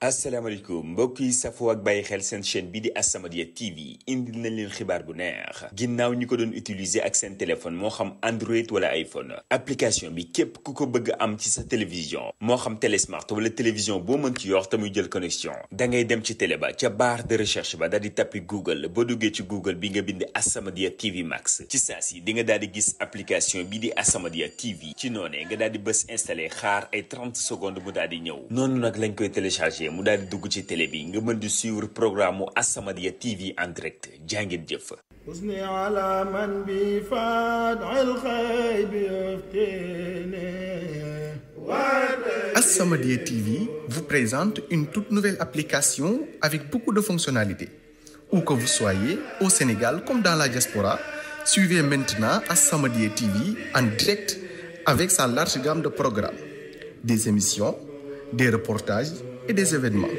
asalaamaaleykum mbokk yi safoo ak bàyyi xel seen chaîne bi di As-Samadiyya TV indil nañ leen xibaar bu neex ginnaaw ñi ko doon utiliser ak seen téléphone moo xam Android wala iPhone application bi képp ku ko bëgg am ci sa télévision moo xam télé smart wala télévision boo mën ci yor te muy jël connexion da ngay dem ci télé ba ca barre de recherche ba daal di tappi Google boo duggee ci Google bi nga bind As-Samadiyya TV Max ci saa si di nga daal di gis application bi di As-Samadiyya TV ci noonee nga daal di bës installé xaar ay 30 secondes mu daal di ñëw noonu nag lañ koy téléchargé. mu daal di dugg ci télé bi nga mën di suivre programme mu As-Samadiyya TV en direct jàngeen jëf حسني على من بفادع الخيب يفتني As-Samadiyya TV vous présente une toute nouvelle application avec beaucoup de fonctionnalités. Où que vous soyez, au Sénégal comme dans la diaspora, suivez maintenant As-Samadiyya TV en direct avec sa large gamme de programmes, des émissions, des reportages et des événements.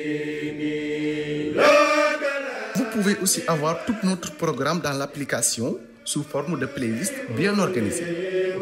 Vous pouvez aussi avoir tout notre programme dans l'application sous forme de playlist bien organisée.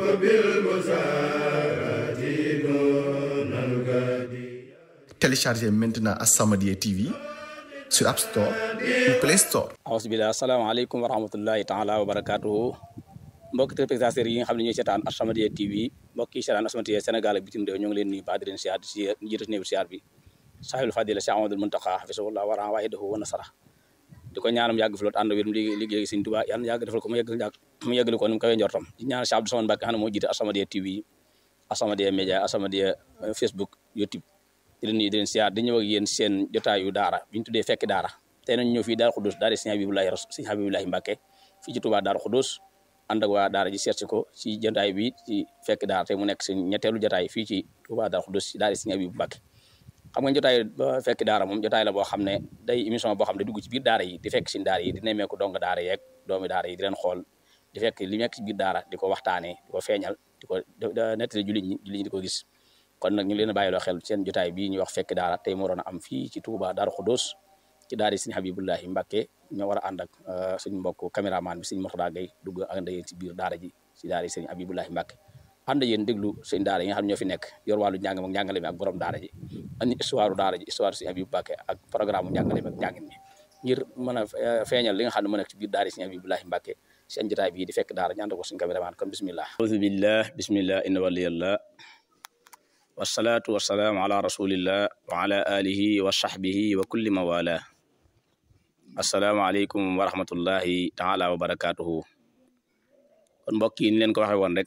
Téléchargez maintenant As-Samadiyya TV sur App Store ou Play Store. awsbillah asalaamaaleykum wa rahmatullahi taala wa barakatuhu mbokki téléspectateurs yi nga xam ne ñooy seetaan As-Samadiyya TV mbokk yi seetaan As-Samadiyya Sénégal ak bitim réew ñoo ngi leen nuyu baax di leen siyaar si jiite si néew siyaar bi sahibul fadila Cheikh Amadou Muntaxa hafisahullah wa raa waahidahu wa nasara di ko ñaanam yàgg fi loot ànd wér mu liggéey liggéey Sëñ Tuubaa yàlla yàgg defal ko mu yegg mu yeggali ko ni mu kawee njortam di ñaan Cheikh Abdou Samane Mbacké xam ne moo jiite As-Samadiyya TV As-Samadiyya Média As-Samadiyya Facebook YouTube di leen nuyu di leen siyaar di ñëw ak yéen seen jotaayu daara bi ñu tuddee fekki daara tey nañ ñëw fii Daaru Xudus daara Sëñ Habibullahi Sëñ Habibullahi Mbacké fii ci Tuubaa Daaru Xudus ànd ak waa daara ji seet si ko ci jotaay bi ci fekk daara tey mu nekk si ñetteelu jotaay fii ci Tuubaa Daaru Xudus ci daara Sëñ Habibu Mbacké xam nga jotaay ba fekk daara moom jotaay la boo xam ne day émission boo xam ne dugg ci biir daara yi di fekk si daara yi di nemmeeku dong daara yeeg doomi daara yi di leen xool di fekk li nekk ci biir daara di ko waxtaanee di ko feeñal di ko nettali jullit ñi jullit ñi di ko gis kon nag ñu ngi leen a bàyyiloo xel seen jotaay bii ñuy wax fekk daara tey moo doon am fii ci Touba Daaru Xudóos ci daara Sëñ Habibullahi Mbacké ñoo war a ànd ak suñu mbokk caméraman bi Sëñ Mourtada Gueye dugg ak yéen ci biir daara ji ci daara Sëñ Habibullahi Mbacké ànd yéen déglu seen daara yi nga xam ne ñoo fi nekk yor wàllu njàng ak njàngale mi ak borom daara ji andi histoire daara ji histoire Sëñ Habibu Mbacké ak programme njàngale mi ak njàngin mi ngir mën a feeñal li nga xam ne moo nekk ci biir daara Sëñ Habibullahi Mbacké seen jotaay bii di fekk daara ñaan ko suñu caméraman kon bismillah auzu billah bismillah inna waliyallah wasalaatu wasalaamu ala rasulillah wa ala alihi wa sahbihi wa kulli mawala asalaamaaleykum wa rahmatullahi taala wa barakatuhu kon mbokk yi ni leen ko waxe woon rek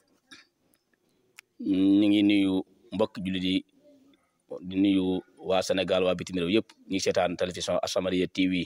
ñu ngi nuyu mbokk jullit yi di nuyu waa Sénégal waa bitim réew yëpp ñi seetaan télévision As-Samadiyya TV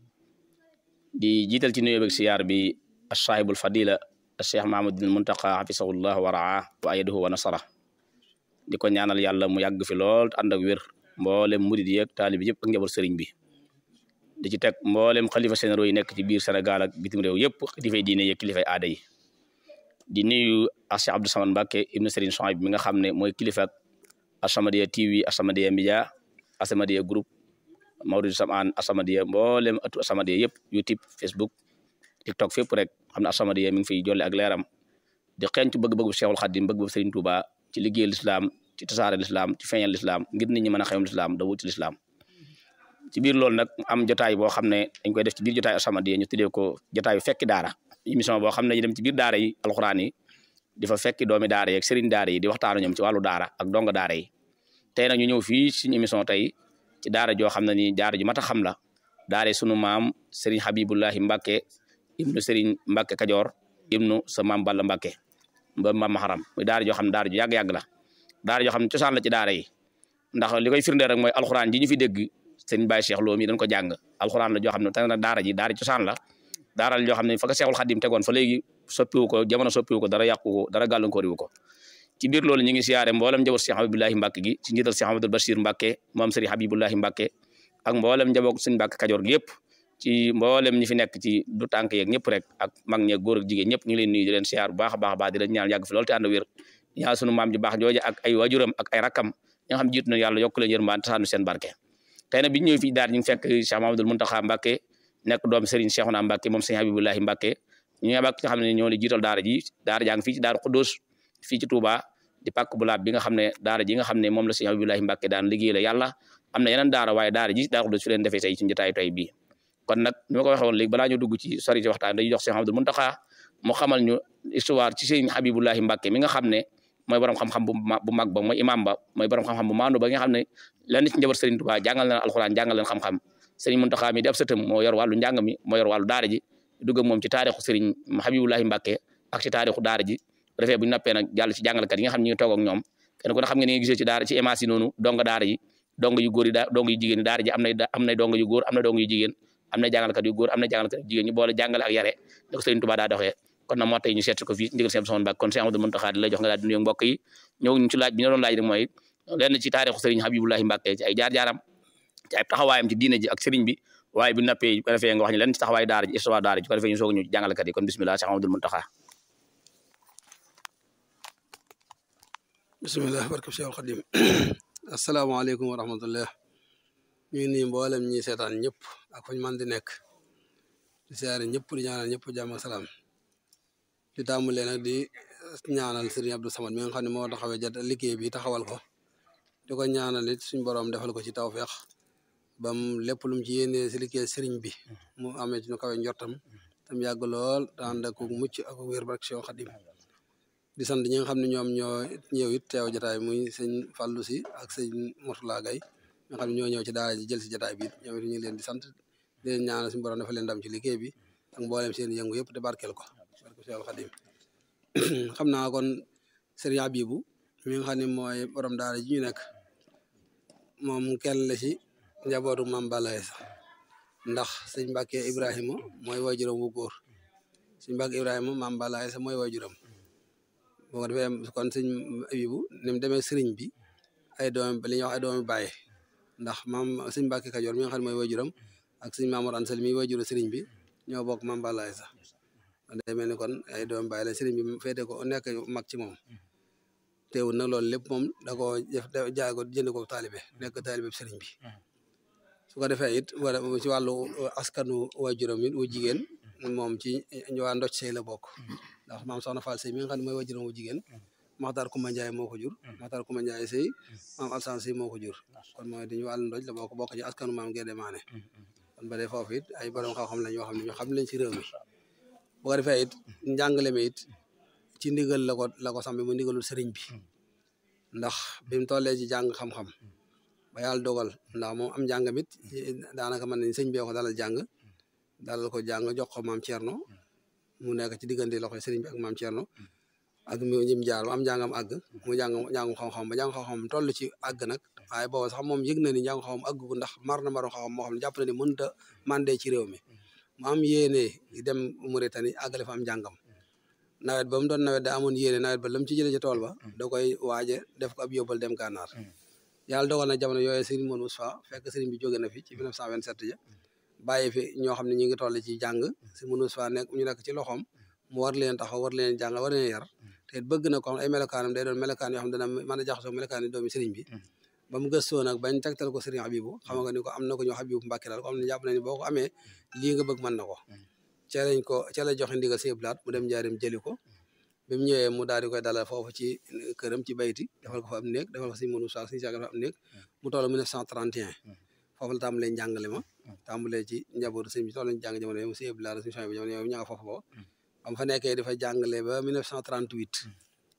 di jiital ci nuyu beeg siyaar bi as-saahibul fadila Cheikh Mahamadul Muntaqa hafisahullah wa raa wa ayadahu wa nasara di ko ñaanal yàlla mu yàgg fi lool ànd ak wér mboolem murid yeeg taalibi yëpp ak njaboot sëriñ bi di ci teg mboolem xalifa généraux yi nekk ci biir Sénégal ak bitim réew yëpp kilifay diine yeeg kilifay aada yi di nuyu Cheikh Abdou Samane Mbacké ibnu Serigne Souhaïbou bi nga xam ne mooy kilifa ak As-Samadiyya TV As-Samadiyya Média As-Samadiyya groupe Mawridu Samaan As-Samadiyya mboolem atu As-Samadiyya yëpp YouTube Facebook TikTok fépp rek xam ne As-Samadiyya mi ngi fiy jolle ak leeram di xeeñtu bëgg-bëggu Cheikhul Khadim bëgg-bëggu Serigne Touba ci liggéey lislaam ci tasaare lislaam ci feeñal lislaam ngir nit ñi mën a xewam lislaam da wuti lislaam ci biir loolu nag am jotaay boo xam ne dañ koy def ci biir jotaay As-Samadiyya ñu tuddee ko jotaayu fekki daara émission boo xam ne ñu dem ci biir daara yi alxuraan yi di fa fekki doomi daara yi ak sëriñ daara yi di waxtaanu ñoom ci wàllu daara ak donga daara yi tey nag ñu ñëw fii suñu émission tey ci daara joo xam ne ni daara ju mat a xam la daara sunu maam sëriñ Habibullahi Mbacké ibnu sëriñ Mbacké Kajoor ibnu sa maam Balla Mbacké ba maam Maharam muy daara joo xam ne daara ju yàgg-yàgg la daara joo xam ne cosaan la ci daara yi ndax li koy firndeel rek mooy alxuraan ji ñu fi dégg sëriñ Baye Cheikh Lo mi dañ ko jàng alxuraan la joo xam ne tane na daara ji daara cosaan la daara joo xam ne fa ko Seexul Xadim tegoon fa léegi soppiwu ko jamono soppiwu ko dara yàqu ko dara gàllankooriwu ko ci biir loolu ñu ngi siyaare mboolem njaboot Cheikh Habibullahi Mbacké gi ci njiital Cheikh Amadou Bachir Mbacké moom sëriñ Habibullahi Mbacké ak mboolem njaboot sëriñ Mbacké Kajoor gi yëpp ci mboolem ñi fi nekk ci du tànk yeeg ñëpp rek ak mag ñeeg góor ak jigéen ñëpp ñu ngi leen nuyu di leen siyaar bu baax a baax a baax di leen ñaan yàgg fi loolu te ànd wér ñaan sunu maam ji baax jooja ak ay wajuram ak ay rakkam ñi nga xam jiitu na yàlla yokk leen yërmaan te saanu seen barke tey nag bi ñu ñëw fii daara ñu ngi fekk Cheikh Mamadou Muntaxa Mbacké nekk doom Serigne Cheikhouna Mbacké moom Serigne Habibullahi Mbacké ñu ngi nga xam ne ñoo li jiital daara ji daara jaa ngi fii ci Daaru Xuddoos fii ci Touba di pàkk bu laab bi nga xam ne daara ji nga xam ne moom la sëñ Abibulahi Mbàkke daan liggéey la yàlla am na yeneen daara waaye daara ji daa ko fi leen defee tey ci njotaayu tey bii kon nag ni ma ko waxee woon léegi balaa ñu dugg ci sori ci waxtaan dañuy jox sëñ Abdul Muntaxa mu xamal ñu histoire ci sëñ Habibulahi Mbàkke mi nga xam ne mooy borom xam-xam bu bu mag ba mooy imam ba mooy borom xam-xam bu maandu ba nga xam ne lenn ci njaboot Serigne Touba jàngal leen alxuraan jàngal leen xam-xam Serigne Muntaxa mi di ab sëtam moo yor wàllu njàng mi moo yor wàllu daara ji dugg ak moom ci taarixu Serigne Habibulahi Mbàkke ak ci taarixu daara ji bu defee bu ñu nappee nag jàll ci jàngalekat yi nga xam ne ñu ngi toog ak ñoom kenn ku ne xam nga ni nga gisee ci daara ci émence yi noonu donga daara yi dong yu góor yi da dong yu jigéen yi daara ji am na am na dong yu góor am na dong yu jigéen am na jàngalekat yu góor am na jàngalekat yu jigéen ñu boole jàngale ak yare da ko Serigne Touba daa doxee kon nag moo tey ñu seet ko fii ndigal seen son bak kon Cheikh Amadou Muntaxa di la jox nga daal di nuyu mbokk yi ñëw ñu ci laaj bi ñu doon laaj rek mooy lenn ci taarixu Serigne Habibulahi Mbàkke ci ay jaar-jaaram ci ay taxawaayam ci diine ji ak Serigne bi waaye bu nappee ko defee nga wax ñu lenn ci taxawaayu daara ji histoire daara ji ko defee ñu soog ñu jàngalekat yi kon bismillah Cheikh Amadou Muntaxa bisimilah barkab Seexul Xadim asalaamaaleykum wa rahmatullah ñu ngi nii mboolem ñi seetaan ñëpp ak fañ man di nekk di siyaare ñëpp di ñaanal ñëpp jàmm ak salaam di tàmbalee nag di ñaanal Serigne Abdou Samad mi nga xam ne moo taxawee jat liggéey bi taxawal ko di ko ñaanal it suñ borom defal ko ci tawfeex bam lépp lu mu ci yéenee si liggéey Serigne bi mu amee ci ñu kawe njortam tam yàgg lool te ànd ak mucc ak wér barke Seexul Xadim di sant ñi nga xam ne ñoom ñoo ñëw it teew jataay muy sëñ Fallou si ak sëñ Mourtala Gaye nga xam ne ñoo ñëw ci daara ji jël si jataay bi ñoom it ñu ngi leen di sant di leen ñaanal suñu borom dafa leen ndam ci liggéey bi ak mboolem seen yëngu yëpp te barkeel ko barke Seexul Xadim xam naa kon sëriñ Abibu mi nga xam ne mooy borom daara ji ñu nekk moom kenn la ci njabootu Maam Balla Aysa ndax sëñ Mbàkke Ibrahima mooy waajuram wu góor sëñ Mbàkke Ibrahima Maam Balla Aysa mooy waajuram boo ko defee kon sëñ Abibu ni mu demee sëriñ bi ay doom li ñuy wax ay doomi bàyyi ndax maam sëñ Mbàkke Kajoor mi nga xam ne mooy waajuram ak sëñ Mamour Ansel mi waajuru sëriñ bi ñoo bokk Maam Balla Aysa day mel ni kon ay doomi bàyyi la sëriñ bi féete ko nekk mag ci moom teewul nag loolu lépp moom da koo def jaay ko jënd ko taalibe nekk taalibe sëriñ bi su ko defee it wala ci wàllu askanu waajuram it wu jigéen moom ci waa ndocc sey la bokk ndax maam soxna Fall sey mi nga xam ne mooy waajuram wu jigéen Maxtaar Kumba Njaay moo ko jur Maxtaar Kumba Njaay sey maam Alsan sey moo ko jur kon mooy dañu wàllu ndoj la bokk bokk ci askanu maam Gédé Maane kon ba dee foofu it ay borom xam-xam lañ yoo xam ne ñu xam lañ ci réew mi bu ko defee it njàngale mi it ci ndigal la ko la ko sambi mu ndigalul sëriñ bi ndax bi mu tollee ci jàng xam-xam ba yàlla dogal ndax moom am njàngam it daanaka mën nañ sëñ bee ko dalal jàng dalal ko jàng jox ko maam Thierno mu nekk ci diggante loxoy sëriñ bi ak maam Thierno ak mu ñim jaar ba am njàngam àgg mu jàng jàngum xam-xam ba jàng xam-xam toll ci àgg nag waaye booba sax moom yëg na ni jàng xam-xam àgg ko ndax mar na maru xam-xam moo xam ne jàpp na ni mënut a mandee ci réew mi mu am yéene dem Mauritanie àggale fa am njàngam nawet ba mu doon nawet da amoon yéene nawet ba lam ci jëlee ci tool ba da koy waaje def ko ab yóbbal dem gànnaar yàlla dogal na jamono yooyu Serigne Modou Moustapha fekk Serigne bi jóge na fi ci 1927 ja bàyyi fi ñoo xam ne ñu ngi toll ci jàng Serigne Modou Moustapha nekk ñu nekk ci loxoom mu war leen taxaw war leen jàng war leen yar te bëgg na ko xam ay melokaanam day doon melokaan yoo xam ne dana mën a jaxasoo melokaan yi doomi Serigne bi ba mu gëstoo nag bañ tegtal ko Serigne Habibou xam nga ni ko am na ko ñu Habibou Mbacke daal ko xam ne jàpp na ni boo ko amee lii nga bëgg mën na ko ca lañ ko ca la joxe ndigal si blaat mu dem njaarim jëli ko bi mu ñëwee mu daal di koy dalal foofu ci këram ci bayti defal ko fa am néeg defal ko si mënu saa si saga fa am néeg mu toll 1931 foofu la tàmbalee njàngale ma tàmbalee ci njabootu sëñ bi toll nañ jàng jamono yooyu si blaat si bi jamono yooyu ña nga foofu boo ba mu fa nekkee dafa jàngale ba 1938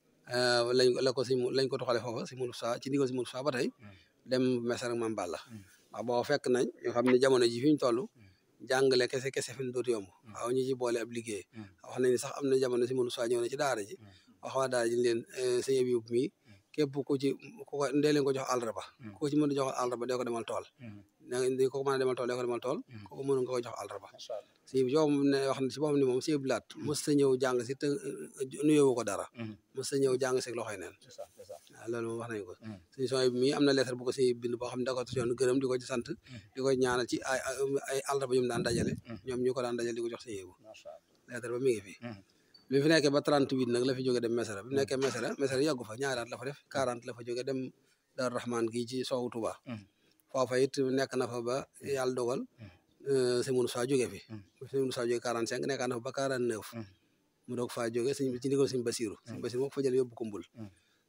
lañ la ko si lañ ko toxale foofa si mënu saa ci ndigal si mënu saa ba tey dem mesar ak Maam Balla waaw boo fekk nañ ñu xam ne jamono ji fi ñu toll jàngale kese kese fi mu dootu yomb waaw ñu ci boole ab liggéey wax nañ sax am na jamono si mënu saa ñëw na ci daara ji wax waa daara ji leen sëñ bi mi képp ku ci ku ko ndee leen ko jox àllarba ku ko ci mën a jox àllarba dee ko demal tool di ko mën a demal tool dee ko demal tool ku ko mën nga ko jox àllarba si joom ne wax na si boppam ni moom si blaat mos ta ñëw jàng si te nuyoo ko dara mos ta ñëw jàng si loxoy neen waaw loolu moom wax nañ ko suñu son bi mii am na lettre bu ko si bind boo xam ne da ko yoon gërëm di ko ci sant di ko ñaanal ci ay ay àllarba yu mu daan dajale ñoom ñu ko daan dajale di ko jox si yéegu lettre ba mi ngi fi bi fi nekkee ba 38 nag la fi jóge dem Mesara bi mu nekkee Mesara Mesara yàggu fa ñaari at la fa def 40 la fa jóge dem Daaru Rahman gii ci soowu Touba foofa it nekk na fa ba yàlla dogal sëñ Moussa jóge fi sëñ Moussa jóge 45 nekkaat na fa ba 49 mu doog faa jóge sëñ ci ndigal sëñ Basiru sëñ Basiru moo ko fa jël yóbbu ko mbul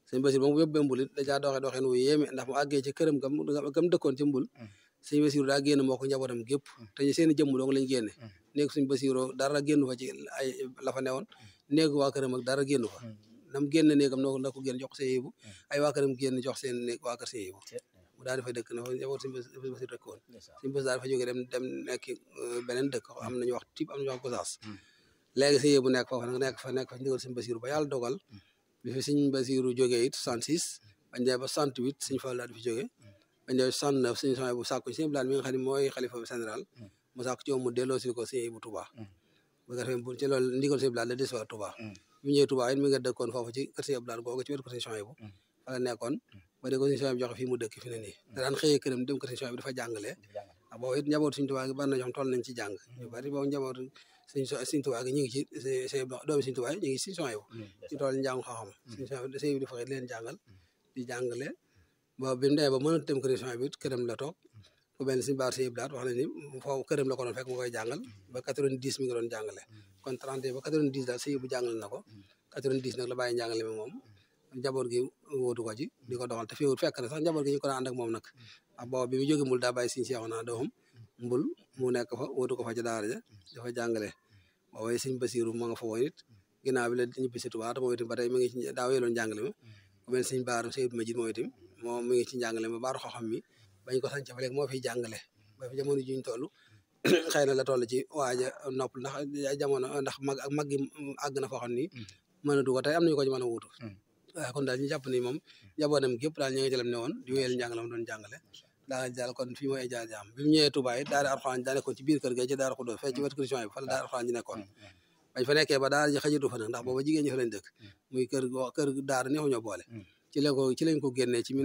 sëñ Basiru ba mu yóbbee mbul it da caa doxee doxeen wu yéeme ndax mu àggee ci këram gam gam dëkkoon ci mbul sëñ Basiru daa génn moo ko njabootam gépp te ñu seen i jëmm dong lañ génne néeg suñ Basiru dara génn fa ci ay la fa newoon néeg waa këram ak dara génn fa nam génn néegam noo na ko génn jox seen yëbu ay waa këram génn jox seen néeg waa kër seen yëbu mu daal di fay dëkk na fa njaboot suñ Basiru dëkk woon suñ Basiru daal di fa jógee dem dem nekki beneen dëkk am nañu wax type am nañu wax gosaas léegi seen yëbu nekk foofu nag nekk fa nekk fa ndigal suñ Basiru ba yàlla dogal bi fi suñ Basiru jógee it 66 bañ demee ba 68 suñ Fall daal di fi jógee bañ demee 69 suñ soxna bu sàkku suñu bilaat mi nga xam ne mooy xalifa général mu sàkku ci moom mu delloo si ko suñu yëbu Touba bu ko defee bu ci loolu ndigal suñu bilaat la des waa Touba bi ñëwee Touba it mi nga dëkkoon foofu ci kër suñu bilaat googu ci wetu kër suñu soxna bu fa la nekkoon ba de ko suñu soxna bi joxe fii mu dëkk fi ne nii da daan xëyee këram dem kër suñu soxna bi dafa jàngalee ak boobu it njaboot suñu Touba gi bari na ñoo xam toll nañ ci jàng ñu bari boobu njaboot suñ suñ Touba gi ñu ngi ci sëy doomi suñu Touba yi ñu ngi si soxna bu ñu toll njàng xam-xam suñu soxna sëy bi dafa xëy leen jàngal di jàngale ba bi mu demee ba mënut dem kër soxna bi këram la toog ku mel ni suñu baar sëy blaat wax na ni foofu këram la ko doon fekk mu koy jàngal ba 90 mi ngi doon jàngale kon 30 ba 90 daal sëy bu jàngal na ko 90 nag la bàyyi njàngale mi moom njaboot gi wóotu ko ci di ko doxal te fiwut fekk na sax njaboot gi ñu ko daan ànd ak moom nag ak boobu bi mu jóge mbul daa bàyyi suñu seexu naa doomam mbul mu nekk fa wóotu ko fa ci daara ja dafa jàngale boobu suñ basiru ma nga fa woon it ginnaaw bi la ñibbi si Tuubaa te moom itam ba tey mi ngi ci daa wéeloon njàngale ma ku mel suñ baaru Seydou Majid moom itam moom mi ngi ci njàngale ma baaru xam-xam mi bañ ko sànc fa léegi moo fiy jàngale ba fi jamono juñ toll xëy na la toll ci waaja nopp ndax jamono ndax mag ak mag gi àgg na foo xam ni mënatu ko tey am nañu ko ci mën a wuutu waaye kon daal ñu jàpp ni moom njabootam gépp daal ñu ngi jëlam ne woon di wéyal njàngale ma doon jàngale daal daal kon fii mooy jaar jaam bi mu ñëwee Touba it daara alxuraan daa nekkoon ci biir kër ga ci daara Xuddoos fee ci wetu Christian bi fa la daara alxuraan ji nekkoon bañ fa nekkee ba daara ji xajatu fa nag ndax booba jigéen ñi fa lañ dëkk muy kër kër daara neexu ñoo boole ci la ko ci lañ ko génnee ci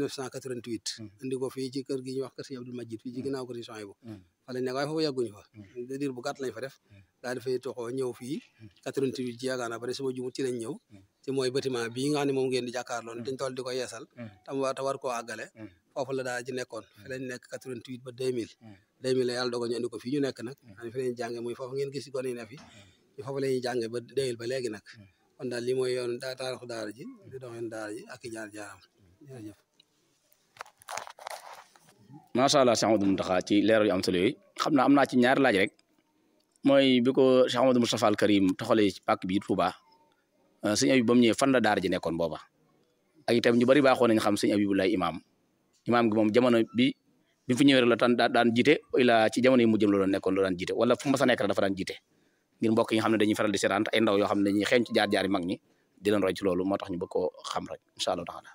1988 indi ko fii ci kër gi ñuy wax kër si Abdul Majid fii ci ginnaaw kër Christian bu fa lañ nekk waaye foofu yàgguñu fa diir bu gàtt lañ fa def daal di fay toxoo ñëw fii 88 ci yaakaar naa ba suma jumut ci lañ ñëw ci mooy bâtiment bii nga xam ne moom ngeen di jàkkaarloon dañ toll di ko yeesal tam wa te war koo àggale foofu la daal ci nekkoon fi lañ nekk 88 ba 2000 2000 la yàlla dogal ñu indi ko fii ñu nekk nag xam fi lañ jànge muy foofu ngeen gis gone yi ne fi ñu foofu la ñuy jànge ba 2000 ba léegi nag kon daal lii mooy yoon daa taarixu daara ji di doxeen daara ji ak i jaar jaaram jërëjëf macha allah Cheikh Amadou Mountakha ci leeral yu am solo yooyu xam naa am naa ci ñaari laaj rek mooy bi ko Cheikh Amadou Moustapha al Karim taxalee ci pàkk bi Touba sëñ Abib ba mu ñëwee fan la daara ji nekkoon booba ak itam ñu bari baaxoo nañ xam sëñ Abibu lay imaam imaam gi moom jamono bi bi mu fi ñëwee rek la tan daan jiite ila ci jamono yi mu jëm la doon nekkoon la daan jiite wala fu mu mës a nekk rek dafa daan jiite ngir mbokk yi nga xam ne dañuy faral di seetaan ay ndaw yoo xam ne dañuy xeeñ ci jaar jaari mag ñi di leen roy ci loolu moo tax ñu bëgg koo xam rek incha allah taala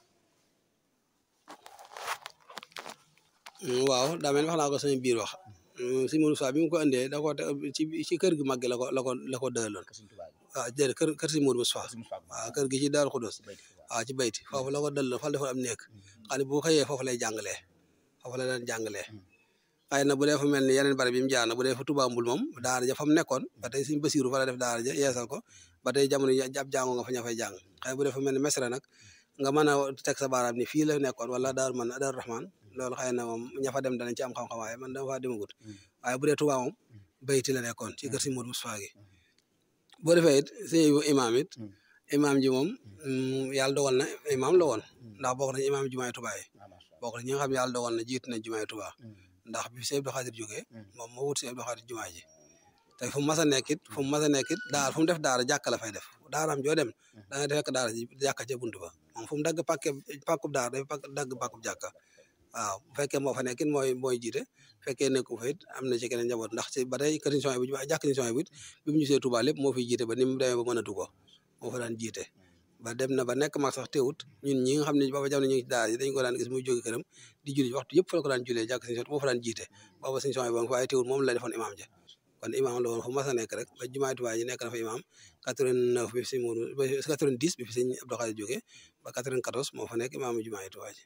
waaw daa mel ni wax naa ko sama biir wax si Mourou Sow bi mu ko indee da ko ci ci kër gi mag gi la ko la ko la ko dëloon waaw déedéet kër kër si Mourou Sow waaw kër gi ci Daaru Xudus waaw ci bayti foofu la ko dëloon fa la defoon am nekk xam ne bu xëyee foofu lay jàngalee foofu la daan jàngalee xëy na bu dee fa mel ni yeneen bari bi mu jaar na bu dee fa Touba Mbul moom daara ja fa mu nekkoon ba tey suñu Basiru fa la def daara ja yeesal ko ba tey jamono ab jàngo nga fa ña fay jàng xëy bu dee fa mel ni mesra nag nga mën a teg sa baaraam ni fii la nekkoon wala daaru man daaru Rahman loolu xëy na moom ña fa dem danañ ci am xam-xam waaye man dama faa demagut waaye bu dee Touba moom bayti la nekkoon ci kër si Modou Moustapha gi boo defee it suñu imaam it imaam ji moom yàlla dogal na imaam la woon ndax bokk nañ imaam jumaay Touba yi bokk na ñi nga xam ne yàlla dogal na jiitu na jumaay Touba ndax bi Sëñ Abdou Khadir jógee moom moo wut Sëñ Abdou Khadir jumaa ji te fu mu mas a nekkit fu mu mas a nekkit daara fu mu def daara jàkka la fay def daaraam joo dem da nga fekk daara ji jàkka ca buntu ba moom fu mu dagg pàkke pàkkub daara day dagg pàkkub jàkka waaw bu fekkee moo fa nekkit mooy mooy jiite fekkee nekku fa it am na ci keneen njaboot ndax ci ba tey kër émission bi jàkk émission bi it bi mu ñëwee Touba lépp moo fiy jiite ba ni mu demee ba mën a dugg moo fa daan jiite ba dem na ba nekk mag sax teewut ñun ñi nga xam ne booba jamono ñu ngi ci daara yi dañ ko daan gis muy jóge këram di julli waxtu yëpp fa la ko daan jullee jàkk émission moo fa daan jiite booba émission bi waaye teewut moom la defoon imaam ja kon imaam la woon fu mas a nekk rek ba jumaay Touba ji nekk na fa imaam 89 bi fi si Mourou ba 90 bi fi sëñ Abdou Khadir jógee ba 94 moo fa nekk imaam jumaay Touba ji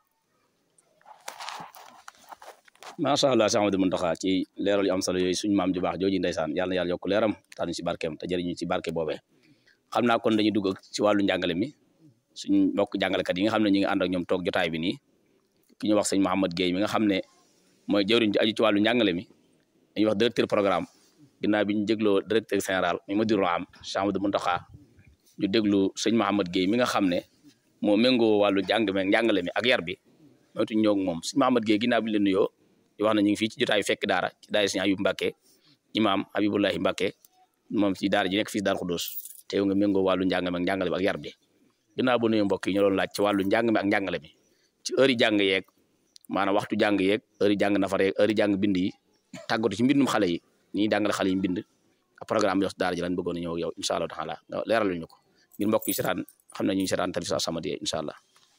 macha allah Cheikh Amadou Mountakha ci leeral yu am solo yooyu suñu maam ju baax jooju ndeysaan yàlla na yàlla yokk leeram taal ñu si barkeem te jëriñu ci barke boobee xam naa kon dañuy dugg ci wàllu njàngale mi suñ mbokk jàngalekat yi nga xam ne ñi ngi ànd ak ñoom toog jotaay bi nii ki ñu wax sëñ Mouhamad Guèye mi nga xam ne mooy jëwriñ ji aju ci wàllu njàngale mi dañuy wax directeur programme ginnaaw bi ñu dégloo directeur général mi Mudirul Am Cheikh Amadou Mountakha ñu déglu sëñ Mouhamad Guèye mi nga xam ne moo méngoo wàllu jàng meeg njàngale mi ak yar bi moytu ñoo moom sëñ Mahamad Gueye ginnaaw bi leen nuyoo di wax na ñu ngi fii ci jotaayu fekk daara ci daara sëñ Ayub Mbàkke imaam Habibullahi Mbàkke moom ci daara ji nekk fii Daaru Xudoos te yow nga méngoo wàllu njàng meeg njàngale bi ak yar bi ginnaaw bu nuyoo mbokk yi ñu doon laaj ci wàllu njàng mi ak njàngale mi ci heure yi jàng yeeg maanaam waxtu jàng yeeg heure yi jàng nafar yeeg heure yi jàng bind yi tàggatu ci mbindum xale yi ni ñuy jàngale xale yi mbind ak programme bi daara ji lañ bëggoon a ñëw yow incha allah taala nga leeral ñu ko ngir mbokk yi seetaan xam ne ñu ngi seetaan télévision As-Samadiyya incha allah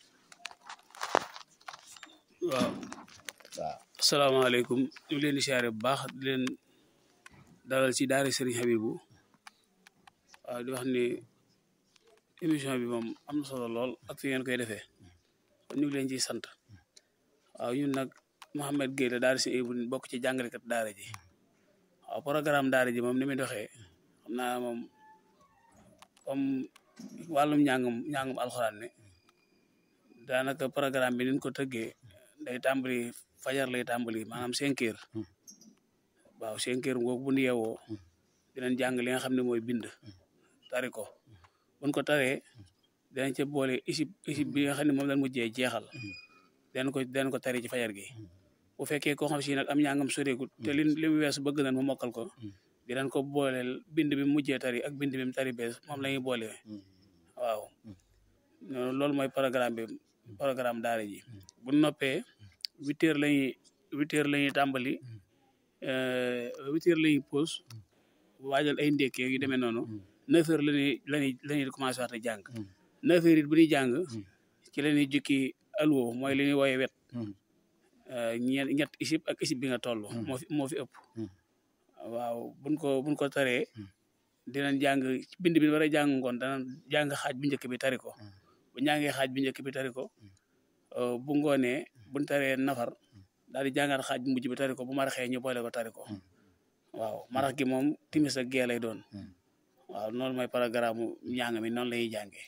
waaw asalaamaaleykum ñu ngi leen di siyaare bu baax di leen dalal ci daara Serigne Habibou waaw di wax ni émission bi moom am na solo lool ak fi ngeen koy defee kon ñu ngi leen ciy sant waaw ñun nag Mouhamed Gueye la daara si bu bokk ci jàngalekat daara ji waaw programme daara ji moom ni muy doxee xam naa moom comme wàllum njàngum njàngum alxuraan ne daanaka programme bi niñ ko tëggee day tàmbali fajar lay tàmbali maanaam cinq heures waaw cinq heures googu bu ñu yeewoo dinañ jàng li nga xam ne mooy bind tari ko buñ ko taree dinañ ca boole isib isib bi nga xam ne moom lañ mujjee jeexal dinañ ko dinañ ko tari ci fajar gi bu fekkee koo xam si nag am njàngam soreegut te li li mu weesu bëgg nañ mu mokkal ko dinañ ko booleel bind bi mu mujjee tari ak bind bi mu tari bees moom la ñuy boole waaw loolu mooy programme bi programme daara ji bu noppee huit heures lañuy huit heures la ñuy tàmbali huit heures la ñuy pause waajal ay ndékkee yu demee noonu neuf heures lañuy lañuy la ñuy commencé waat a jàng neuf heures it bu ñuy jàng ci la ñuy jukki alwo mooy li ñuy wooye wet ñeent ñett isib ak isib bi nga toll moo fi moo fi ëpp waaw buñ ko buñ ko taree dinañ jàng bind bi war a jàng ngoon danañ jàng xaaj bu njëkk bi tari ko bu njàngee xaaj bu njëkk bi tari ko bu ngoonee buñ taree nafar daal di jàngaat xaaj bu mujj bi tari ko bu maraxee ñu boole ko tari ko waaw marax gi moom timis ak gee lay doon waaw noonu mooy programme njàng mi noonu la ñuy jàngee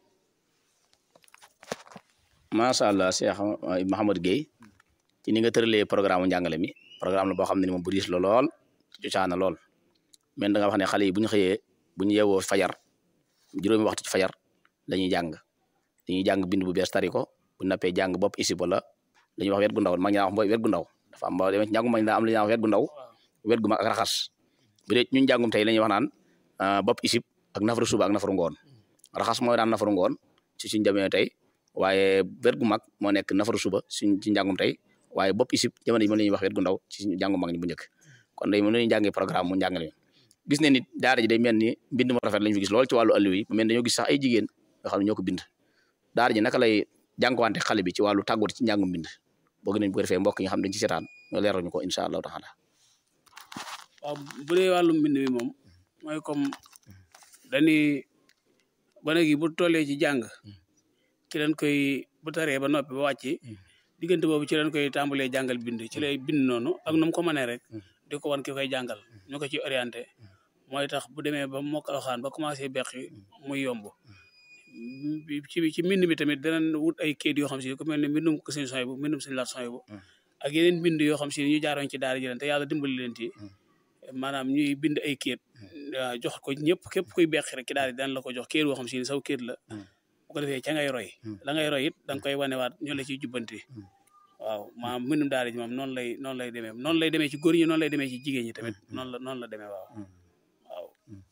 macha allah Cheikh Mouhamad Gueye ci ni nga tëralee programme njàngale mi programme la boo xam ne ni moom bu diis la lool ci cosaana lool mais da nga wax ne xale yi bu ñu xëyee bu ñu yeewoo fajar juróomi waxtu ci fajar dañuy jàng dañuy jàng bind bu bees tari ko bu nappee jàng bopp isib wala la ñuy wax wet gu ndaw mag ñaa wax mooy wet gu ndaw dafa am ba demee ci njàngum mag daa am la ñuy wax wet gu ndaw wet gu mag ak raxas bu dee ñun njàngum tey la ñuy wax naan bopp isib ak nafaru suba ak nafaru ngoon raxas mooy daan nafaru ngoon ci suñ jamee tey waaye wet gu mag moo nekk nafaru suba suñ ci njàngum tey waaye bopp isib jamono yi moom la ñuy wax wet gu ndaw ci njàngum mag ñi bu njëkk kon day mën nañu jàngee programme mu njàngale gis ne nit daara ji day mel ni mbind mu rafet lañu fi gis lool ci wàllu àlliw yi mel dañoo gis sax ay jigéen yoo xam ne ñoo ko bind daara ji naka lay jànkuwante xale bi ci wàllu tàggatu ci njàngum bind bëgg nañ bu ko defee mbokk yi nga xam dañ ci seetaan ñoo leeral ñu ko incha allahu taala waaw bu dee wàllum mbind mi moom mooy comme dañuy gone gi bu tollee ci jàng ci leen koy bu taree ba noppi ba wàcc diggante boobu ci leen koy tàmbalee jàngal bind ci lay bind noonu ak nu mu ko mënee rek di ko wan ki koy jàngal ñu ko ci orienté mooy tax bu demee ba mokkal alxuraan ba commencé beqi muy yomb ci ci mbind mi tamit danañ wut ay kayit yoo xam si ku mel ne mbindum ko sëñ soy bu mbindum sëñ laat soy bu ak yeneen bind yoo xam si ñu jaaroon ci daara ji leen te yàlla dimbali leen ci maanaam ñuy bind ay kayit waaw jox ko ñëpp képp kuy beqi rek ci daara ji daan la ko jox kayit yoo xam si ni saw kayit la bu ko defee ca ngay roy la ngay roy it da nga koy wanewaat ñu la ciy jubbanti waaw maanaam mbindum daara ji moom noonu lay noonu lay demee noonu lay demee ci góor ñi noonu lay demee ci jigéen ñi tamit noonu la noonu la demee waaw waaw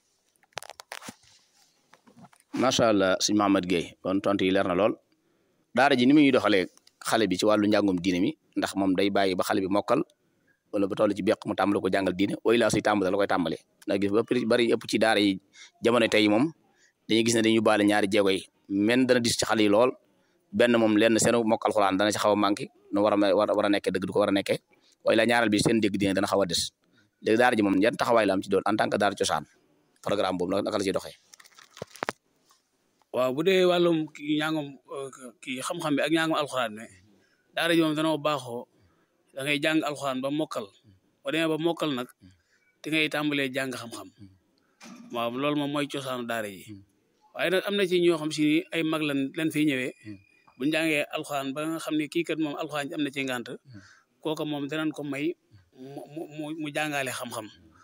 macha allah sëñ Mahamad Gueye kon tontu yi leer na lool daara ji ni muy doxalee xale bi ci wàllu njàngum diine mi ndax moom day bàyyi ba xale bi mokkal wala ba toll ci beq mu tàmbali ko jàngal diine way laa suy tàmbali la koy tàmbale ndax gis ba bari ëpp ci daara yi jamono tey moom dañuy gis ne dañuy baale ñaari jéego yi men dana dis ci xale yi lool benn moom lenn seen mokk alxuraan dana ci xaw a manqué nu war a war a nekkee dëgg du ko war a nekkee waaye la ñaareel bi seen dégg dina dana xaw a des léegi daara ji moom yan taxawaay la am ci doon en tant que daara cosaan programme boobu naka la ciy doxee waaw bu dee wàllum kii ñaangum kii xam-xam bi ak ñaangum alxuraan ne daara ji moom danoo baaxoo da ngay jàng alxuraan ba mokkal boo demee ba mokkal nag di ngay tàmbalee jàng xam-xam waaw loolu moom mooy cosaanu daara ji waaye nag am na ci ñoo xam si ni ay mag lan leen fiy ñëwee bu ñu jàngee alxuraan ba nga xam ne kii kat moom alxuraan am na ci ngànt kooka moom danañ ko may mu mu mu jàngale xam-xam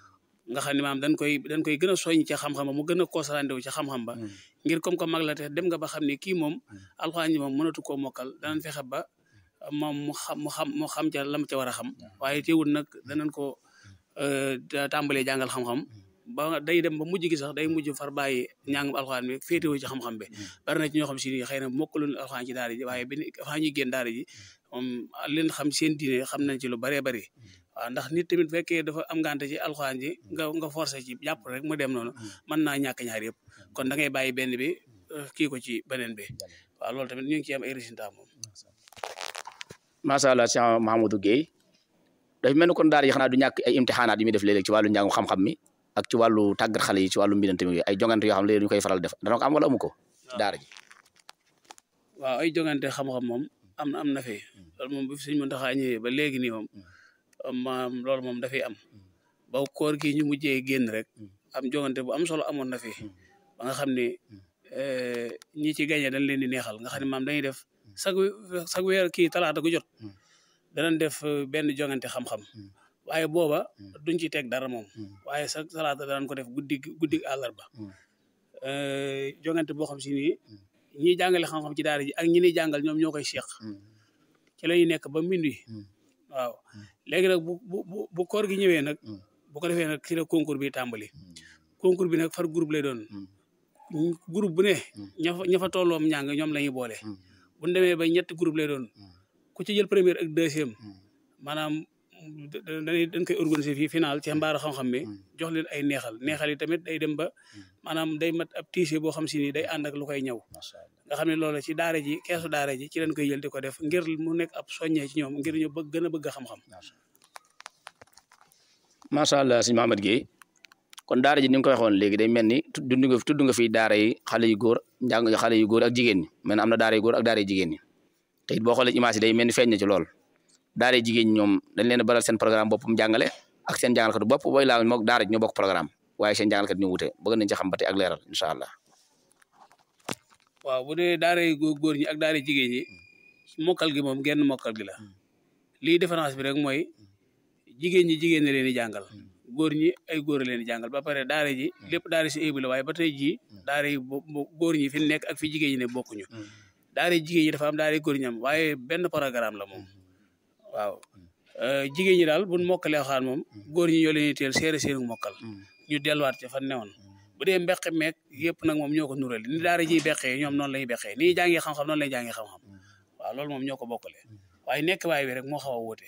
nga xam ne maam dañ koy dañ koy gën a soññ ca xam-xam ba mu gën a concentré wu ca xam-xam ba ngir comme que mag la te dem nga ba xam ne kii moom alxuraan ji moom mënatu koo mokkal danañ fexe ba moom mu xam mu xam mu xam ca lam ca war a xam waaye teewul nag danañ ko tàmbalee jàngal xam-xam ba day dem ba mujj gi sax day mujj far bàyyi ñàngum alxuraan bi féetewoo ci xam-xam bi bari na ci ñoo xam si ni xëy na mokkalul alxuraan ci daara ji waaye bi avant ñuy génn daara ji moom leen xam seen diine xam nañ ci lu baree bari waaw ndax nit tamit fekkee dafa am ngante ci alxuraan ji nga nga forcé ci jàpp rek mu dem noonu mën naa ñàkk ñaar yëpp kon da ngay bàyyi benn bi kii ko ci beneen bi waaw loolu tamit ñu ngi ci am ay résultats moom macha allah Cheikh Mahamadou Guèye dafa mel ni kon daara yi xanaa du ñàkk ay imtixaanaat yi muy def léeg-léeg ci wàllu njàngum xam-xam mi ak ci wàllu tàggat xale yi ci wàllu mbindante mi ay jongante yoo xam ne léegi ñu koy faral def dana ko am wala amu ko ci daara ji waaw ay jongante xam-xam moom am na am na fi loolu moom bu fi Sëñ Muntaxa ñëwee ba léegi nii moom maam loolu moom dafay am ba koor gi ñu mujjee génn rek am jongante bu am solo amoon na fi ba nga xam ne ñi ci gagné dañ leen di neexal nga xam ne maam dañuy def sag sag weer kii talaata gu jot danañ def benn jongante xam-xam waaye booba duñ ci teg dara moom waaye sa talaata danañ ko def guddi guddi àllarba jongante boo xam si nii ñiy jàngale xam-xam ci daara ji ak ñi ñuy jàngal ñoom ñoo koy seq ci la ñuy nekk ba minuit waaw léegi nag bu bu bu koor gi ñëwee nag bu ko defee nag ci la concours bi tàmbali concours bi nag far groupe lay doon groupe bu ne ña fa ña fa tolloom ñàng ñoom la ñuy boole bu ñu demee ba ñetti groupe lay doon ku ci jël première ak deuxième maanaam dañuy dañ koy organiser fii final ci mbaaru xam-xam bi jox leen ay neexal neexal yi tamit day dem ba maanaam day mat ab tiise boo xam si ni day ànd ak lu koy ñëw nga xam ne loolu ci daara ji keesu daara ji ci lañ koy jël di ko def ngir mu nekk ab soññee ci ñoom ngir ñu bëgg gën a bëgg xam-xam macha allah sëñ Mahamad Guèye kon daara ji ni nga ko waxoon léegi day mel ni tudd nga tudd nga fi daara yi xale yu góor njàng xale yu góor ak jigéen ñi mel am na daara yu góor ak daara yu jigéen ñi te it boo xoolee image yi day mel ni feeñ na ci lool daara jigéen ñi ñoom dañ leen a baral seen programme boppam jàngale ak seen jàngalkat bopp booy laa moog daara ji ñoo bokk programme waaye seen jàngalkat ñu wute bëgg nañ ci xam ba tey ak leeral incha allah waaw bu dee daara yu góor ñi ak daara jigéen ñi mokkal gi moom genn mokkal gi la lii différence bi rek mooy jigéen ñi jigéen ñi leen di jàngal góor ñi ay góor leen di jàngal ba pare daara ji lépp daara si ébi la waaye ba tey jii daara yi góor ñi fi nekk ak fi jigéen ñi ne bokkuñu daara jigéen ñi dafa am daara góor ñi am waaye benn programme la moom waaw jigéen ñi daal buñ mokkalee xaan moom góor ñi ñoo leen di teel seere seenu mokkal ñu delluwaat ca fan newoon bu dee mbeqe meeg yëpp nag moom ñoo ko nurale ni daara jiy beqee ñoom noonu lañuy beqee ni jàngee xam-xam noonu lay jàngee xam-xam waaw loolu moom ñoo ko bokkale waaye nekk waay bi rek moo xaw a wóote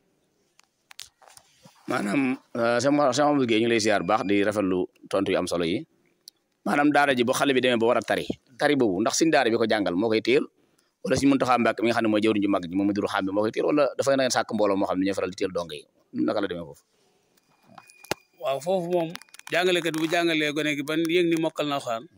maanaam sama sama liggéey ñu lay ziar bu baax di rafetlu tontu yu am solo yi maanaam daara ji bu xale bi demee ba war a tari tari boobu ndax suñ daara bi ko jàngal moo koy téel wala suñu Muntaxa Mbàkke mi nga xam ne mooy jëwriñ ju mag ji moom Mudu Xaam bi moo koy téel wala dafay na ngeen sàkk mbooloo moo xam ne ñooy faral di téel donge yi naka la demee foofu waaw foofu moom jàngalekat bu jàngalee gone gi ban yëg ni mokkal na xaan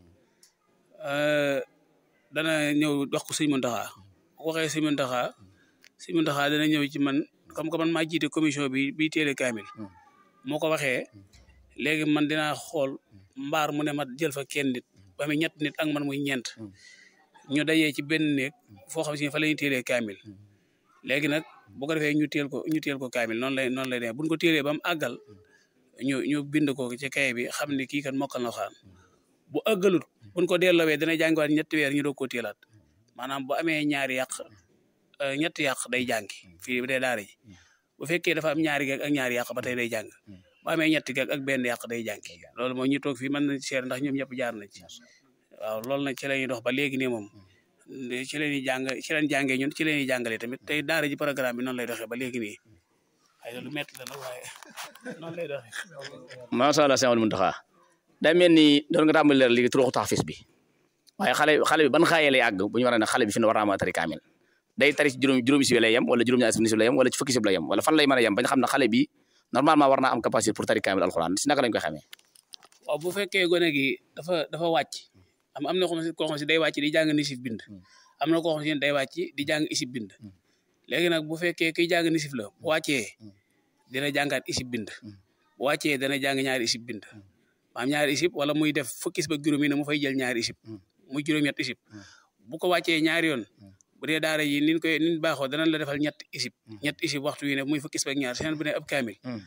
dana ñëw wax ko sëñ Muntaxa bu waxee sëñ Muntaxa sëñ Muntaxa dana ñëw ci man comme que man maa jiite commission bi bi téele kaamil moo ko waxee léegi man dinaa xool mbaar mu ne ma jël fa kenn nit ba muy ñett nit ak man muy ñeent ñu dajee ci benn néeg foo xam si fa la ñuy téelee kaamil léegi nag bu ko defee ñu teel ko ñu teel ko kaamil noonu lay noonu lay demee buñ ko téelee ba mu àggal ñu ñu bind ko ci kay bi xam ne kii kat mokkal na xaan bu àggalut buñ ko delloowee dana jàngiwaat ñetti weer ñu doog koo téelaat maanaam bu amee ñaari yàq ñetti yàq day jàngi fii dee daara ji bu fekkee dafa am ñaari gag ak ñaari yàq ba tey day jàng bu amee ñetti gag ak benn yàq day jàngi loolu mooy ñu toog fii mën nañ seer ndax ñoom ñëpp jaar nañ ci waaw loolu nag ci la ñuy dox ba léegi nii moom ci la ñuy jàng ci lañ jàngee ñun ci la ñuy jàngalee tamit tey daara ji programme bi noonu lay doxee ba léegi nii ay lu metti la nag waaye noonu lay doxee macha allah sëñ Muntaxa day mel ni doon nga tàmbali leer léegi turuxu taxfis bi waaye xale xale bi ban xaayee lay àgg bu ñu war a ne xale bi fi ne war naa mën a tari kaamil day tari ci juróom juróomi si lay yem wala juróom-ñaari si lay yem wala ci fukki si lay yem wala fan lay mën a yem bañ xam ne xale bi normalement war naa am capacité pour tari kaamil alxuraan si naka lañ koy xamee waaw bu fekkee gone gi dafa dafa wàcc am am na koo xam si day wàcc di jàng nisif bind am na koo xam si day wàcc di jàng isib bind léegi nag bu fekkee kiy jàng nisif la bu wàccee dina jàngaat isib bind bu wàccee dana jàng ñaari isib bind maam ñaari isib wala muy def fukki isib ak juróom yi ne mu fay jël ñaari isib muy juróom-ñett isib bu ko wàccee ñaari yoon bu dee daara yi nin koy nin baaxoo danañ la defal ñett isib ñett isib waxtu wi ne muy fukki isib ak ñaar seen bu ne ab kaamil bu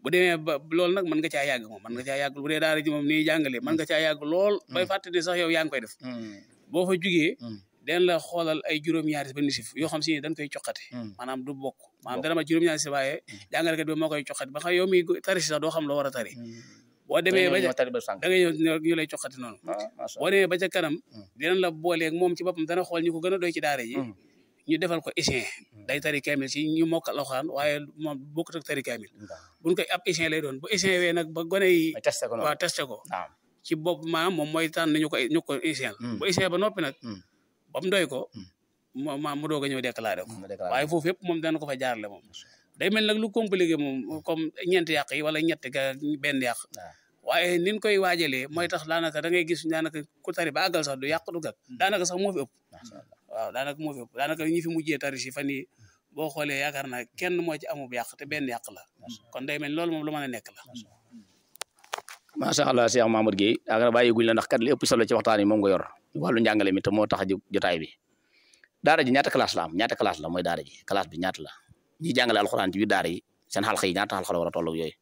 bu demee ba loolu nag mën nga caa yàgg moom mën nga caa yàgg bu dee daara ji moom nii jàngale mën nga caa yàgg lool bay fàtte ne sax yow yaa ngi koy def boo fa jugee den la xoolal ay juróom-ñaari ba nisif yoo xam si ne dañ koy coqate maanaam du bokk maanaam dana ma juróom-ñaari si waaye jàngalekat bi moo koy coqate ba xam yow mi tari si sax doo xam loo war a tari boo demee ba ca da ngay ñëw ñu lay coqati noonu boo demee ba ca kanam dinañ la booleeg moom ci boppam dana xool ñu ko gën a doy ci daara ji ñu defal ko échec day tari kaamil si ñu mokkal alxuraan waaye moom bokkut ak tari kaamil buñ koy ab échec lay doon bu échec wee nag ba gone yi waaw testé ko ci bopp maanaam moom mooy tànn ñu ko ñu ko échec bu échec ba noppi nag ba mu doy ko ma mu doog a ñëw déclaré ko waaye foofu yëpp moom dana ko fa jaarale moom day mel nag lu compliqué moom comme ñeenti yàq yi wala ñetti ga benn yàq waaye niñ koy waajalee mooy tax daanaka da ngay gis daanaka ku tari ba àggal sax du yàq du gag daanaka sax moo fi ëpp waaw daanaka moo fi ëpp daanaka ñi fi mujjee tari si fan yi boo xoolee yaakaar naa kenn moo ci amub yàq te benn yàq la kon day mel loolu moom lu mën a nekk la macha allah Cheikh Mamour Gueye yaakaar bàyyi guñ la ndax kat li ëpp solo ci waxtaan yi moom nga yor wàllu njàngale mi te moo tax a jotaay bi daara ji ñaata classe la am ñaata classe la mooy daara ji classe bi ñaata la ñi jàngale alxuraan ci biir daara yi seen xalxa yi ñaata xalxa la war a toll ak yooyu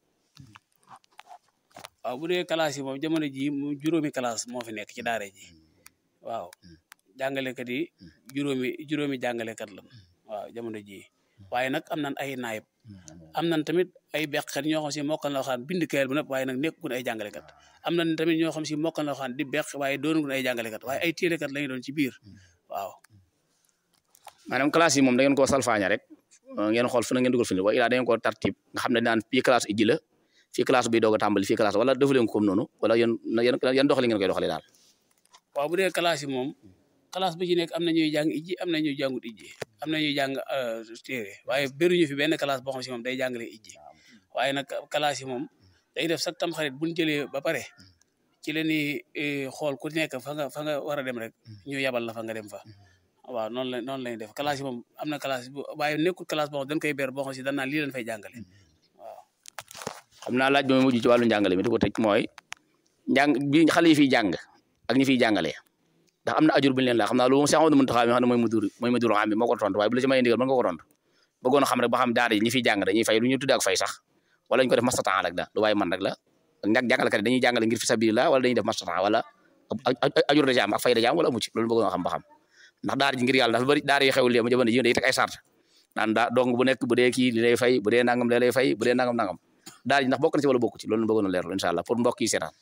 waaw bu dee classe yi moom jamono ji mu juróomi classe moo fi nekk ci daara ji waaw jàngalekat yi juróomi juróomi jàngalekat la waaw jamono ji waaye nag am nañ ay naayib am nañ tamit ay beqkat ñoo xam si mokkal na waxaan bind kayal bu nëpp waaye nag nekkuñ ay jàngalekat am nañ tamit ñoo xam si mokkal na waxaan di beq waaye doonuñ ay jàngalekat waaye ay téelekat lañu doon ci biir waaw maanaam classe yi moom da ngeen koo salfaaña rek ngeen xool fu na ngeen dugal fi ne wa ilaa da ngeen koo tartib nga xam ne naan fii classe ijji la fii classe bi doog a tàmbali fii classe wala defu leen ko comme noonu wala yéen yan doxali ngeen koy doxalee daal waaw bu dee classe yi moom classe bu ci nekk am na ñuy jàng ijji am na ñuy jàngut ijji am na ñuy jàng téere waaye bëruñu fi benn classe boo xam si moom day jàngale ijji waaye nag classe yi moom day def sax tam xarit buñ jëlee ba pare ci la ñuy xool ku nekk fa nga fa nga war a dem rek ñu yabal la fa nga dem fa waaw noonu la noonu lañuy def classe yi moom am na classe bu waaye nekkul classe boo xam dañ koy ber boo xam si dañ naan lii leen fay jàngale waaw xam naa laaj ba ma mujj ci wàllu njàngale mi di ko tëj mooy njàng bi xale yi fiy jàng ak ñi fiy jàngalee ndax am na ajur bu ñu leen laa xam naa loolu moom Cheikh Amadou Mountakha mi xam ne mooy mudur mooy mudur xam bi moo ko tontu waaye bu la ci may ndigal mën nga ko tontu bëggoon a xam rek ba xam daara yi ñi fiy jàng dañuy fay lu ñu tuddee ak fay sax wala ñu ko def mastatan rek da lu waaye man rek la ak ñàkk jàngalekat yi dañuy jàngale ngir fi sabilillah wala dañuy def mastatan wala ajur da ci am ak fay da ci am wala amu ci loolu bëggoon a xam ba xam ndax daara ji ngir yàlla dafa bëri daara yi xewul ma jamono ji day teg ay sart naan daa dong bu nekk bu dee kii li lay fay bu dee nangam li lay fay bu dee nangam nangam daara ji ndax bokk na ci wala bokku ci loolu bëggoon a leerlu incha allah pour mbokk yi seetaan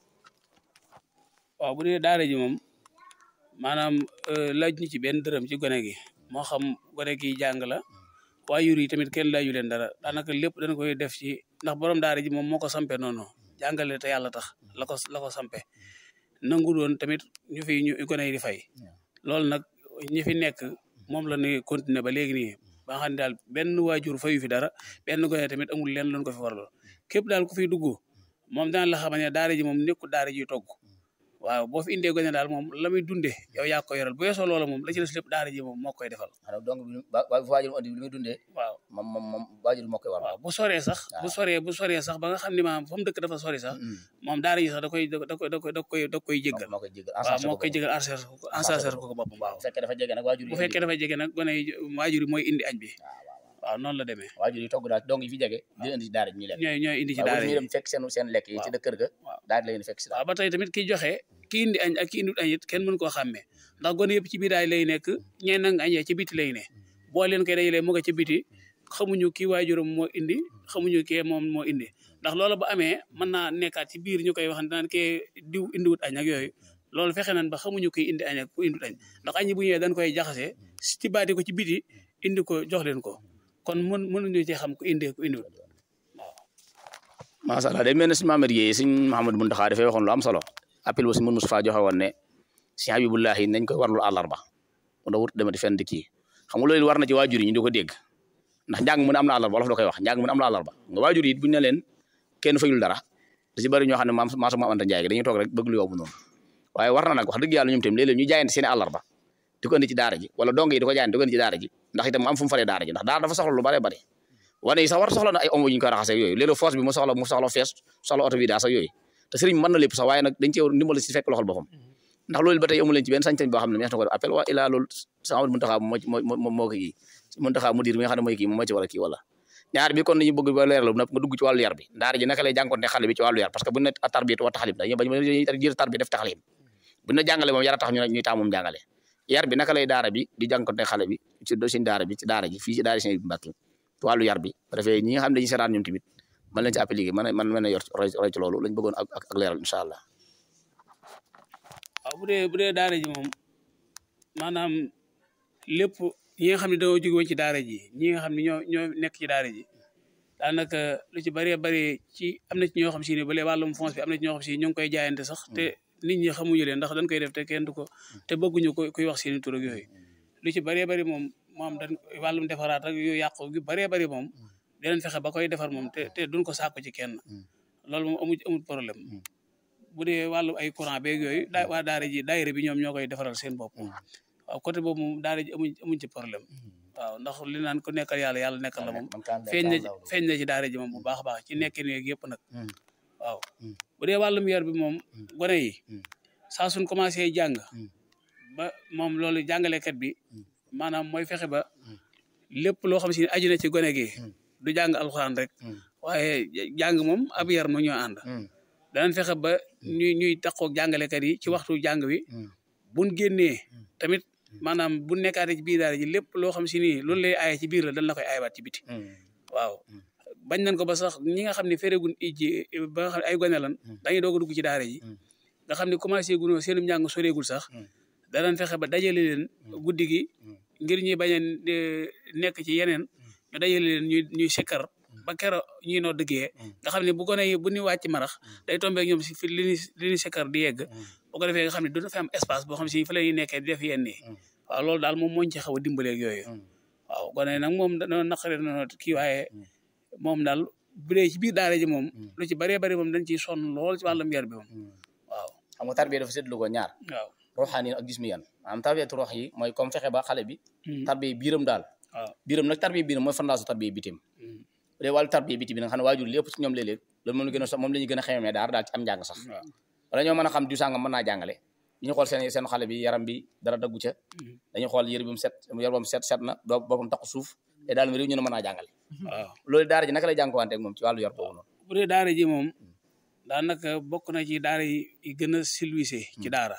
waaw bu dee daara ji moom maanaam laaj ñu ci benn dërëm ci gone gi moo xam gone gi jàng la waajur yi tamit kenn laaju leen dara daanaka lépp dañ koy def ci ndax borom daara ji moom moo ko sampe noonu jàngale te yàlla tax la ko la ko sampe nangu doon tamit ñu fi ñu gone yi di fay loolu nag ñi fi nekk moom la ñuy continuer ba léegi nii ba nga xam ne daal benn waajur fayu fi dara benn gone tamit amul leen loon ko fi waraloon képp daal ku fi dugg moom daan la xamal ne daara ji moom nekkul daara ji togg waaw boo fi indee gone daal moom la muy dundee yow yaa ko yoral bu yeesoo loola moom la ci des lépp daara ji moom moo koy defal. donc waajur andi li muy dundee. waaw moom moom moom waajur moo koy war. waaw bu soree sax. bu soree bu soree sax ba nga xam ne maanaam fa mu dëkk dafa sori sax. moom daara ji sax da koy da koy da koy da koy da koy jéggal. moo koy jéggal waaw moo koy jéggal enserre ko enserre ko ko boppam waaw. bu fekkee dafa jege nag waajur yi. bu fekkee dafa jege nag gone yi waajur yi mooy indi añ bi. waaw noonu la demee. waajur yi togg daal dong yi fi jege. di indi ci daara ji ñu lekk. ñooy ñooy indi ci daara yi ñu dem fekk seen seen lekk yi ci kër ga. daal di leen fekk si waaw ba tey tamit ki joxe ki indi añ ak ki indi añ it kenn mën koo xàmmee ndax gone yëpp ci biir daay lay nekk ñeen nang añee ci biti lay ne boo leen koy dajalee mu nga ci biti xamuñu kii waajuram moo indi xamuñu kee moom moo indi ndax loolu ba amee mën naa nekkaat ci biir ñu koy wax naan kee diw indiwut añ ak yooyu loolu fexe nañ ba xamuñu kuy indi añ ak ku indiwut añ ndax añ bu ñëwee dañ koy jaxase ci baati ko ci biti indi ko jox leen ko kon mën mënuñu ci xam ku indee ku indiwut macha allah day mel ne suñu Mamadou Guèye suñu Mouhamadou Mountakha dafay waxoon lu am solo appel ba si mun Moustapha joxe woon ne si Habibullahi nañ koy warlu àllarba mu da wut demati fenn di kii xam nga loolu war na ci waajur yi ñu di ko dégg ndax njàng mu ne am na àllarba wolof da koy wax njàng mu ne am na àllarba nga waajur yi buñ ne leen kenn fayul dara da ci bëri ñoo xam ne maam maam sama amanta njaay gi dañuy toog rek bëgg lu yomb noonu waaye war na nag wax dëgg yàlla ñoom tamit léeg-léeg ñu jaayante seen àllarba di ko indi ci daara ji wala dong yi di ko jaayante di ko indi ci daara ji ndax itam am fu mu faree daara ji ndax daara dafa soxla lu bare bare wane yi sax war soxla na ay omo yu ñu koy raxasee yooyu léeg-léeg force bi mu soxla mu soxla fees soxla oto bi daa sax yooyu te sëriñ mën na lépp sax waaye nag dañ cee ndimbal si fekk loxol boppam ndax loolu ba tey amu leen ci benn sañ-sañ boo xam ne mees na ko def appel waa ilaa loolu sa Amadou Mountakha moo moo moo ko kii Mountakha mudir mi nga xam ne mooy kii moom moo ci war a kii wala ñaar bi kon dañu bëgg ba leeral nga dugg ci wàllu yar bi daara ji naka lay jànkoonte xale bi ci wàllu yar parce que bu ne tarbiyatu wa taxlim dañuy bañ jël tarbiya def taxlim bu ne jàngale moom yar a tax ñu ñuy tax moom jàngale yar bi naka lay daara bi di jànkoonte xale bi ci do seen daara bi ci daara ji fii ci daara seen bi Mbàkke ci wàllu yar bi bu defee ñi nga xam ne dañuy seetaan ñoom tamit mën leen ci appliqué man man mën a yor roy ci loolu lañ bëggoon ak ak leeral incha allah waaw bu dee bu dee daara ji moom maanaam lépp ñi nga xam ne dañoo jóge woon ci daara ji ñi nga xam ne ñoo ñoo nekk ci daara ji daanaka lu ci bëree bëri ci am na ci ñoo xam si ne ba léegi wàllum fonds bi am na ci ñoo xam si ñu ngi koy jaayante sax te nit ñi xamuñu leen ndax dañ koy def te kenn du ko te bëgguñu ko kuy wax seen i tur ak yooyu lu ci bëree bëri moom moom dañ wàllum defaraat ak yu yàqu yu bëree bëri moom dinañ fexe ba koy defar moom te te duñ ko sàkku ci kenn loolu moom amu amul problème bu dee wàllu ay courant beeg yooyu daa waa daara ji daayira bi ñoom ñoo koy defaral seen bopp waaw côté boobu moom daara ji amuñ amuñ ci problème waaw ndax li naan ko nekkal yàlla yàlla nekkal la moom feeñ na feeñ na ci daara ji moom bu baax a baax ci nekkin yeeg yëpp nag waaw bu dee wàllum yar bi moom gone yi saa suñ commencé jàng ba moom loolu jàngalekat bi maanaam mooy fexe ba lépp loo xam si ne aju na ci gone gi du jàng alxuraan rek waaye jàng moom ab yar mu ñoo ànd danañ fexe ba ñuy ñuy taxaw jàngalekat yi ci waxtu jàng wi buñ génnee tamit maanaam bu nekkaatee ci biir daara ji lépp loo xam si ni loolu lay aaye ci biir la dañ la koy aayewaat ci biti waaw bañ nañ ko ba sax ñi nga xam ne féregun ijji ba nga xam ne ay gone lan dañuy doog a dugg ci daara ji nga xam ne commencé gunoo seenum njàng soreegul sax danañ fexe ba dajale leen guddi gi ngir ñuy bañ a nekk ci yeneen ñu dajale leen ñuy ñuy sikkar ba kero ñuy noo dëggee nga xam ne bu gone yi bu ñu wàcc marax day tombeek ñoom si fi li ñu li ñu sikkar di yegg bu ko defee nga xam ne dina fi am espace boo xam si fa la ñuy nekkee di def yenn yi waaw loolu daal moom mooñ ci xaw a dimbaleeg yooyu waaw gone yi nag moom dañoo naqare na kii waaye moom daal bu dee ci biir daara ji moom lu ci bëree bëri moom dañ ciy sonn lool ci wàllum yar bi moom waaw xam nga tarbiya dafa séddlu ko ñaar waaw ruuxaan ak jismi yan maanaam tarbiyatu ruux yi mooy comme fexe ba xale bi tarbiya biiram daal waaw biiram nag tarbiya biiram mooy fondation tarbiya bitim bu dee wàllu tarbiya biti bi nga xam ne waajur lépp ci ñoom léeg-léeg loolu moom la gën a moom la ñu gën a xamee daara daal ci am njàng sax waaw wala ñoo mën a xam du sàngam mën naa jàngale dañu xool seen seen xale bi yaram bi dara daggu ca dañu xool yëre bi mu set yar bam set set na doo boppam taxu suuf te daal mi réew ñu ne mën naa jàngale waaw loolu daara ji naka lay jànkuwante ak moom ci wàllu yar boobu noonu bu dee daara ji moom daanaka bokk na ci daara yi yi gën a silwise ci daara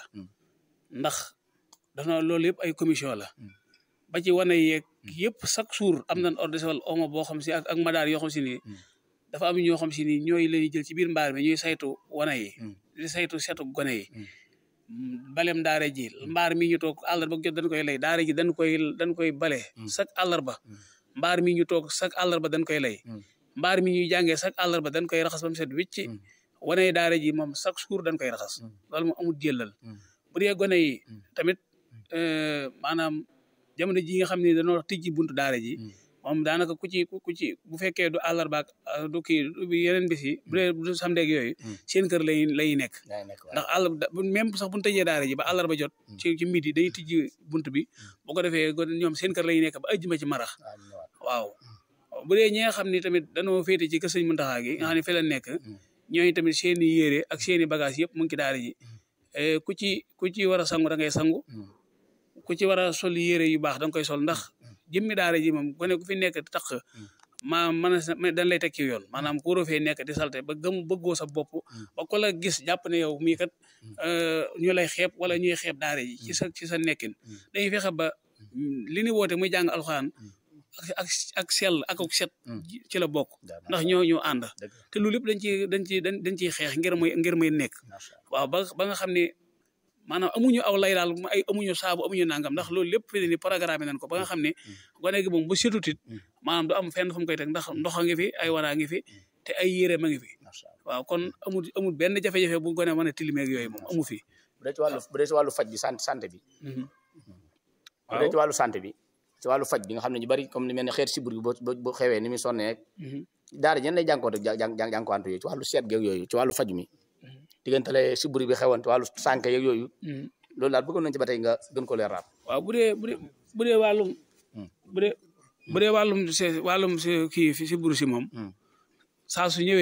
ndax dafa loolu yëpp ay commission la ba ci wane yeeg yëpp chaque jour am nañ ordre de omo boo xam si ak ak madaar yoo xam si ni dafa am ñoo xam si ni ñooy lañuy jël ci biir mbaar mi ñuy saytu wane yi di saytu setu gone yi balem daara ji mbaar mi ñu toog àllarba jot dañ koy lay daara ji dañ koy dañ koy bale chaque àllarba mbaar mi ñu toog chaque àllarba dañ koy lay mbaar mi ñuy jàngee chaque àllarba dañ koy raxas ba mu set wicc wane daara ji moom chaque jour dañ koy raxas loolu moom amul jëlal bu dee gone yi tamit maanaam jamono ji nga xam ne dañoo tijji buntu daara ji moom daanaka ku ci ku ci bu fekkee du àllarba ak du kii yeneen bis yi bu dee du samedi ak yooyu seen kër lay lay nekk ndax àll même sax bu ñu tëjee daara ji ba àllarba jot ci ci midi dañuy tijji bunt bi bu ko defee ñoom seen kër lay nekk ba ajjuma ci marax waaw bu dee ñi nga xam ni tamit dañoo féete ci kër Sëñ Muntaxa gi nga xam ne fi la nekk ñooñu tamit seen i yére ak seen i bagage yëpp mu ngi ci daara ji ku ci ku ci war a sangu da ngay sangu ku ci war a sol yére yu baax da nga koy sol ndax jëmmi daara ji moom gone ku fi nekk tax maa mën a dañ lay teg ci yoon maanaam ku waroo fee nekk di salte ba gëm bëggoo sa bopp ba ko la gis jàpp ne yow mii kat ñu lay xeeb wala ñuy xeeb daara ji ci sa ci sa nekkin dañuy fexe ba li ni woote muy jàng alxuraan ak ak sell ak ak set ci la bokk ndax ñoo ñoo ànd te loolu lépp dañ ci dañ ci dañ ciy xeex ngir muy ngir muy nekk waaw ba ba nga xam ne maanaam amuñu aw lay daal ay amuñu saabu amuñu nangam ndax loolu lépp fi ni programme nañ ko ba nga xam ne gone gi moom bu setutit maanaam du am fenn fu mu koy teg ndax ndox a ngi fi ay waraa ngi fi te ay yére ma ngi fi waaw kon amul amul benn jafe-jafe bu gone mën a tilimeeg yooyu moom amu fi bu dee ci wàllu bu dee ci wàllu faj bi sant santé bi bu dee ci wàllu santé bi ci wàllu faj bi nga xam ne ñu bari comme ni mel ne xeet sibur bi boo boo xewee ni muy sonnee daara ñen lay jànkoonte jànkoonte yooyu ci wàllu seet geeg yooyu ci wàllu faj mi diggantale sibur bi xewoon ci wàllu sànke yeeg yooyu loolu daal bëggoon nañ ci ba tey nga gën ko leeral waaw bu dee bu dee bu dee wàllum bu dee bu dee wàllum si wàllum si kii fi sibur si moom saa su ñëwee